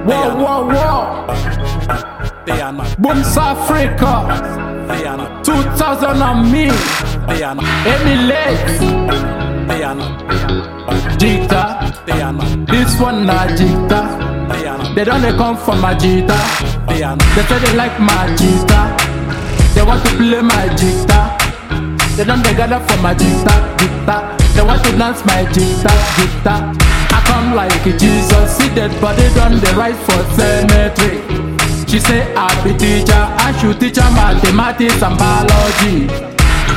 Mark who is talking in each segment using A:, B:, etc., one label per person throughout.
A: Whoa, whoa, whoa.
B: They are not.
A: Booms Africa.
B: They are not.
A: 2000 and me.
B: They are not.
A: Emulate.
B: They are not.
A: Jita.
B: They are not.
A: This one na Jita.
B: They are not.
A: They don't they come from my Jita.
B: They are not.
A: They say they like my Jita. They want to play my Jita. They don't they gather for my Jita. Jita. They want to dance my Jita. Jita. I come like Jesus. See that body done the right for cemetery. She say I be teacher. I should teach her mathematics and biology.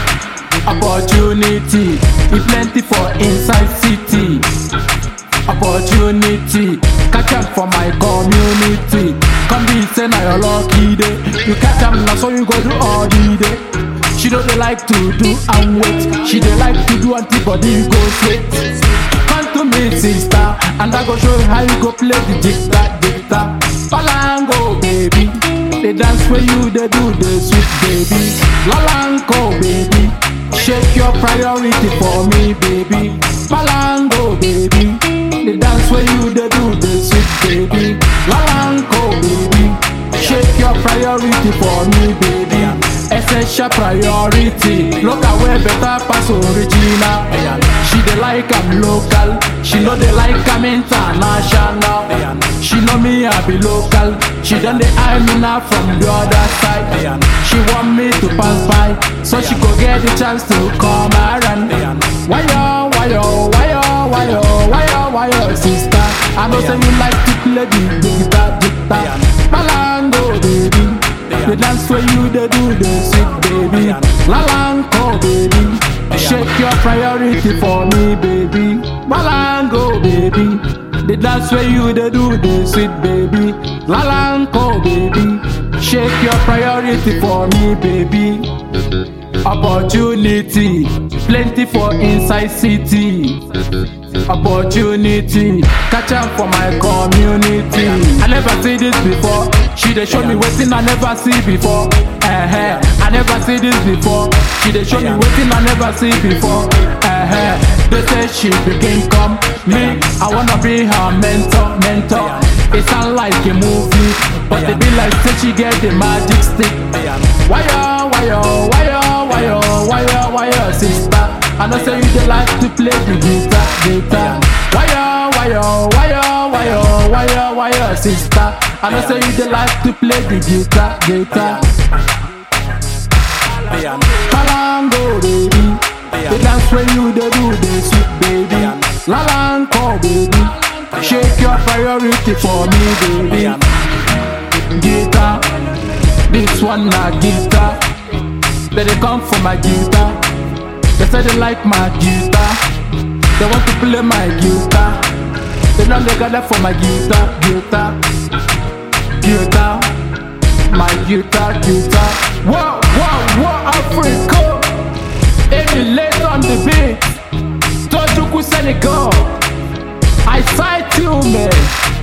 A: Opportunity, e plenty for inside city. Opportunity, catch am for my community. Come be say na your lucky day. You catch am na so you go do all the day. She don't dey like to do and wait. She dey like to do antibody go sweat. Come to me sister, and I go show you how you go play the jigta jigta. Palango baby, the dance where you dey do the sweet baby. Lalango baby. Shake your priority for me, baby. Malango, baby. The dance where you dey do the sweet, baby. Lalango, baby. Shake your priority for me, baby. Essential priority. Look at where better pass original. She dey like I'm local. She know they like I'm international. She know me I be local. She done the eye me now from the other side. She want me to pass by, so she go get the chance to come around. Why yo, why yo, why yo, why yo, why yo, why yo, sister? I know say you like to play the the guitar, guitar. Malango, baby. The dance where you dey do the sweet, baby. Lalango, baby. Shake your priority for me, baby. Malango, baby. The dance where you dey do the sweet, baby. Lalango, baby. Shake your priority for me, baby. Opportunity, plenty for inside city. Opportunity, catch am for my community. I never see this before. She dey show me wetin I never see before. Uh-huh. I never see this before. She dey show me wetin I never see before. Uh-huh. They say she begin come me. I wanna be her mentor, mentor. It sound like a movie, but they be like say she get the magic stick. Why yo, why yo, why yo, why yo, why yo, why yo, sister? I know say you dey like to play the guitar, guitar. Why yo, why yo, why yo, why yo, why yo, why yo, sister? I know say you dey like to play the guitar, guitar.
B: They are not.
A: Kalango, baby. The dance when you dey do the sweet, baby. Lalango, baby. Shake your priority for me,
B: They
A: baby.
B: are not.
A: Guitar, this one na guitar. They dey come for my guitar. They say they like my guitar. They want to play my guitar. They don't dey gather for my guitar, guitar, guitar, my guitar, guitar. Whoa, whoa, whoa, Africa. Emulate on the beat. Tojuku Senegal. I sight you, man.